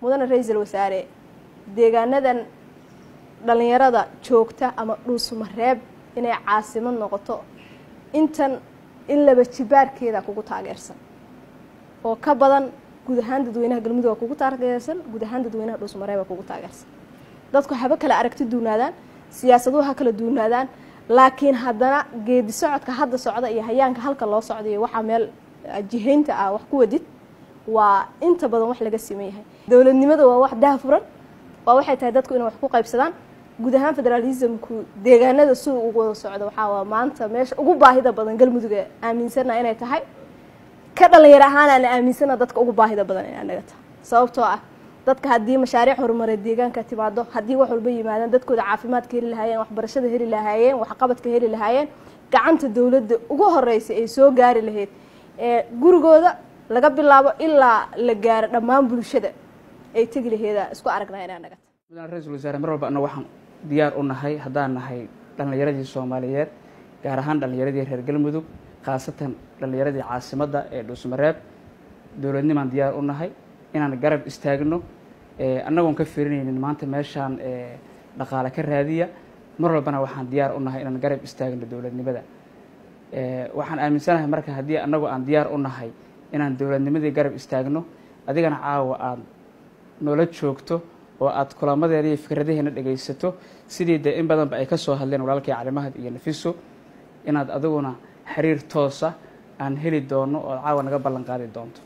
mudane ra-iisul wasaare deegaanadan dhalinyarada joogta ama dhuusmareeb inay caasimad noqoto intan in laba jibaarkeeda kugu taageersan oo ka badan guud ahaan dadweynaha galmudug kugu taageersan guud ahaan dadweynaha dhuusmareeba kugu taageersan dadku haba kala aragti duunaadaan siyaasaduhu ha kala duunaadaan laakiin haddana geedi socodka hadda socda iyo hayaanka halka loo socdayo waxaa meel jihaynta ah wax ku wadid waa inta badan wax laga siman yahay dowladnimada waa wax dahafuran waa waxay tahay dadku inay wax ku qaybsadaan guud ahaan federalismku deegaanada sida ugu wada socda waxaa waa maanta meesha ugu baahida badan galmuduga aaminsana inay tahay ka dhalinyar ahaan aan aaminsana dadka ugu baahida badan inay naga tahay sababtoo ah dadka haddii mashaariic horumareed deegaanka timaado haddii wax walba yimaadaan dadkooda caafimaadka heli lahaayeen waxbarashada heli lahaayeen waxqabadka heli lahaayeen gacanta dowladda ugu horeysa ay soo gaari lahayd ee gurigooda laga bilaabo ilaa la gaaro dhammaan bulshada ay tegi laheeda isku aragnaa inaa naga tahay mudane ra-iisul wasaare mar walba anna waxaan diyaar u nahay haddaan nahay dhallinyaradii soomaaliyeed gaar ahaan dhallinyaradii reer galmudug khaasatan dhallinyaradii caasimadda ee dhuusmareeb dowladnimaan diyaar u nahay inaan garab istaagno annagoon ka firinaynin maanta meeshaan dhaqaale ka raadiya mar walbana waxaan diyaar u nahay inaan garab istaagno dowladnimada waxaan aaminsanahay marka haddii annagoo aan diyaar u nahay inaan dowladnimadii garab istaagno adigana caawa aad noola joogto oo aad kulamadeeda iyo fikradaheena dhegaysato sidii dee in badanba ay ka soo hadleen walaalkii calimahad iyo nafiso inaad adiguna xiriir toosa aan heli doono oo caawa naga ballan qaadi doonto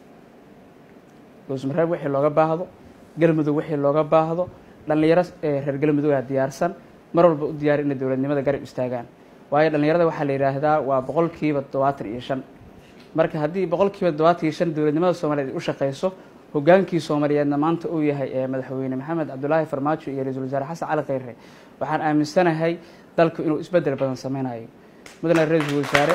dhuusmareeb wixii looga baahdo galmudug wixii looga baahdo dhallinyaro reer galmudugaa diyaarsan mar walba u diyaari inay dowladnimada garab istaagaan waayo dhallinyarada waxaa la yidhaahdaa waa boqolkiiba todobaatan iyo shan marka haddii boqolkiiba todobaatan iyo shan dowladnimada soomaaliyeed ay u shaqeyso hogaankii soomaaliyeedna maanta uu yahay ee madaxweyne maxamed cabdulaahi farmaajo iyo ra-iisul wasaare xasan cali khayre waxaan aaminsanahay dalku inuu isbedel badan sameynayo mudane ra-iisul wasaare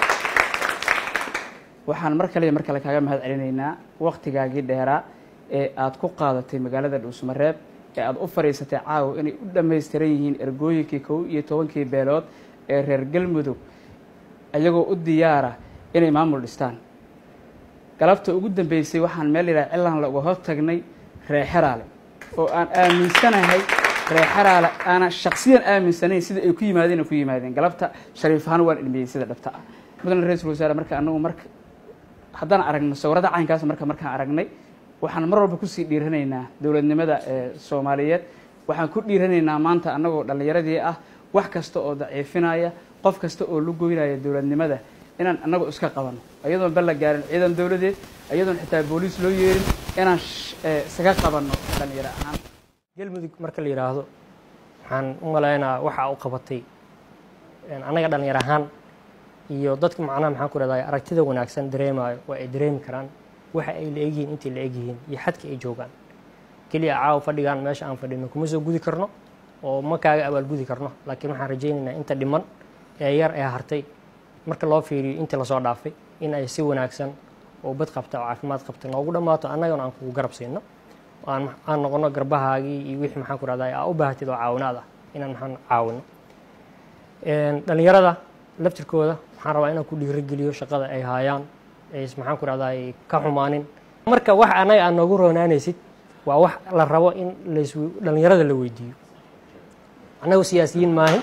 waxaan mar kale iyo mar kale kaaga mahad celinaynaa waktigaagii dheeraa ee aad ku qaadatay magaalada dhuusmareeb ee aada u fadhiisatay caawa inay u dhammaystiran yihiin ergooyinkii kow iyo tobankii beelood ee reer galmudug iyagoo u diyaara inay maamul dhistaan galabta ugu dambeysay waxaan meel yidhaha cilaan laga hor tagnay reexeraale oo aan aaminsanahay reexeraale aanan shaksiyan aaminsanayn sida ay ku yimaadeen ay ku yimaadeen galabta shariif ahaan waan ilmiyey sida dhabta ah mudane ra-iisul wasaare marka anagu marka haddaan aragno sawirada caynkaas marka markaan aragnay waxaan mar walba kusii dhiiranaynaa dowladnimada ee soomaaliyeed waxaan ku dhiiranaynaa maanta annagoo dhallinyaradii ah wax kasta oo daciifinaya qof kasta oo lu goynaya dowladnimada inaan annagu iska qabano iyadoon bal la gaarin ciidan dowladeed iyadoon xitaa booliis loo yeerin inaan isaga qabanno dhallinyaro ahaan galmudug marka la yidhaahdo waxaan u malaynaa waxa u qabatay annaga dhallinyar ahaan iyo dadka macnaha maxaan ku rahday aragtida wanaagsan dareemayo waa ay dareemi karaan waxa ay la egyihiin intay la egyihiin iyo xadka ay joogaan keliya caawa fadhigaan meesha aan fadhino kuma soo gudi karno oo ma kaaga abaalgudi karno laakiin waxaan rajaynaynaa inta dhiman ee yar ee hartay marka loo fiiriyo intii lasoo dhaafay in ay si wanaagsan oo bad qabta oo caafimaad qabta noogu dhammaato annagana aan kugu garab siino aan noqono garbahaagii iyo wixii maxaan ku rahday aa u baahatid oo caawinaad ah inaan maxaan caawino dhallinyarada laftirkooda waxaan rabaa inaan ku dhiirigeliyo shaqada ay haayaan ays maxaan ku rahday ka xumaanin marka wax annaga aad noogu roonaanaysid waa wax la rabo in las dhallinyarada la weydiiyo annagu siyaasiyiin maahin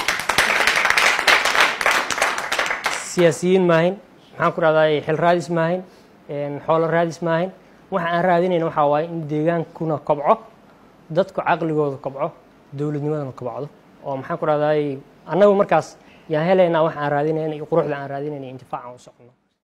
siyaasiyiin maahin maxaan ku rahday xil raadis maahin xoolo raadis maahin waxa aan raadinayna waxaa waaye in deegaankuna kobco dadku caqligooda kobco dowladnimadana kobcdo oo maxaan ku rahday annagu markaas yaan helaynaa wax aan raadinayna iyo quruxda aan raadinayna intifaacan u socno